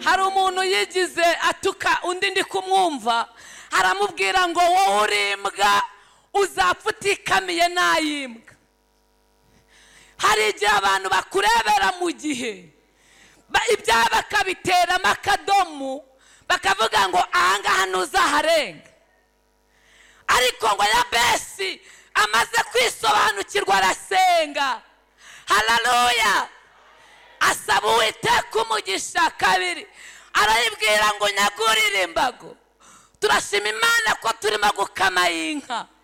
hari umuntu yigize atuka undi ndi kumwumva aramubwira ngo wowe uri imbwa uzapfa utikamiye nayi mbwa hari igihe abantu bakurebera mu gihe ibyaha bakabiteramo akadomo bakavuga ngo ahangaha ntuzaharenga ariko ngo ya besi amaze kwisobanukirwa arasenga hararuya asaba uwiteka umugisha kabiri arayibwira ngo nyagurire imbago turashima imana ko turimo gukama y'inka